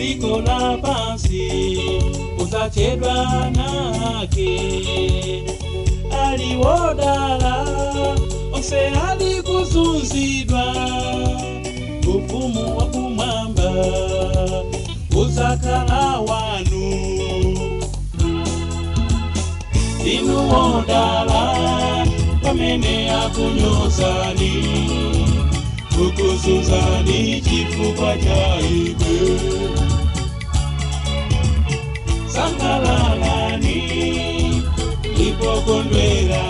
dziko la pansi usachedwa nake aliwodala onse ali kuzunzidwa ufumu wa kumwamba uzakhala wanu inu wodala pamene akunyozani kukuzunzani chifukwa cha ine sangalalani ipokondwera